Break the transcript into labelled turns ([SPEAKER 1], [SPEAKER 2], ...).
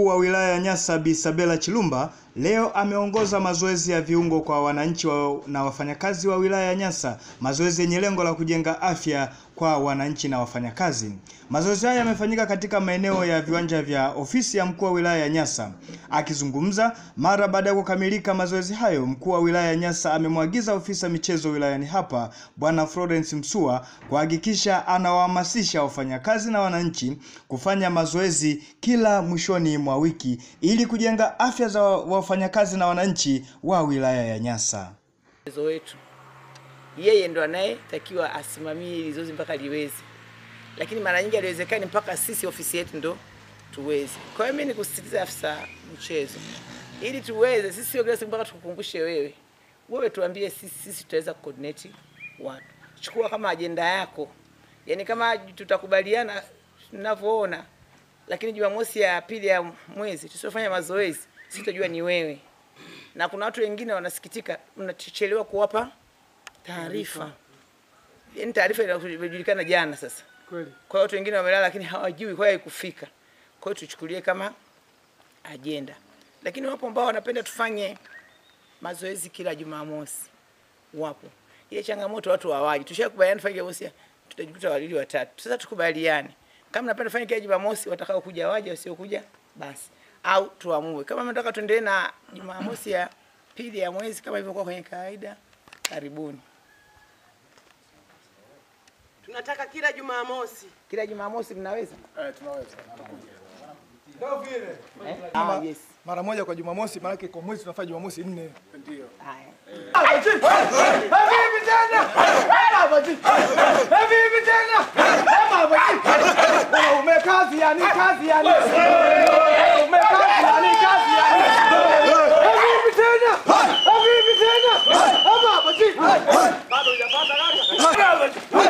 [SPEAKER 1] Mkuu wa wilaya ya Nyasa Bi Sabela Chilumba leo ameongoza mazoezi ya viungo kwa wananchi wa, na wafanyakazi wa wilaya ya Nyasa, mazoezi yenye lengo la kujenga afya kwa wananchi na wafanyakazi. Mazoezi haya yamefanyika katika maeneo ya viwanja vya ofisi ya mkuu wa wilaya ya Nyasa. Akizungumza mara baada ya kukamilika mazoezi hayo, mkuu wa wilaya ya Nyasa amemwagiza ofisa michezo wilayani hapa Bwana Florence Msua kuhakikisha anawahamasisha wafanyakazi na wananchi kufanya mazoezi kila mwishoni mwa wiki ili kujenga afya za wafanyakazi na wananchi wa wilaya ya Nyasa.
[SPEAKER 2] Mchezo wetu yeye ndo anayetakiwa asimamie hili zoezi mpaka liweze, lakini mara nyingi haliwezekani mpaka sisi ofisi yetu ndo tuweze. Kwa hiyo mimi nikusisitiza afisa mchezo, ili tuweze sisi, sio kila siku mpaka tukukumbushe wewe. Wewe tuambie sisi, sisi tutaweza coordinate watu. Chukua kama ajenda yako, yaani kama tutakubaliana tunavyoona, lakini Jumamosi ya pili ya mwezi tusiofanya mazoezi, sitojua ni wewe na kuna watu wengine wanasikitika, mnachelewa kuwapa taarifa. Yaani taarifa inajulikana jana sasa.
[SPEAKER 3] Kweli.
[SPEAKER 2] Kwa hiyo watu wengine wamelala, lakini hawajui, kwa hiyo haikufika. Kwa hiyo tuchukulie kama ajenda, lakini wapo ambao wanapenda tufanye mazoezi kila Jumamosi, wapo. Ile changamoto watu hawaji, tushakubaliana tufanye Jumamosi, tutajikuta wawili watatu. Sasa tukubaliane, kama napenda tufanye kila Jumamosi, watakao kuja waje, wasiokuja basi au tuamue kama mnataka tuendelee na Jumamosi ya pili ya mwezi kama ilivyokuwa kwenye kawaida. Karibuni
[SPEAKER 4] Tunataka kila Jumamosi.
[SPEAKER 2] kila Jumamosi, mnaweza
[SPEAKER 3] Eh, tunaweza.
[SPEAKER 5] Ndio vile.
[SPEAKER 2] eh? Ah, yes.
[SPEAKER 5] Mara moja kwa Jumamosi, maana yake kwa mwezi tunafanya Jumamosi nne.
[SPEAKER 3] Ndio.
[SPEAKER 2] Haya.
[SPEAKER 5] Habibi tena. Habibi. Habibi tena. Habibi. Umekazi yani kazi yani. Umekazi yani kazi yani. Habibi tena. Habibi tena. Habibi. Bado hujapata kaka.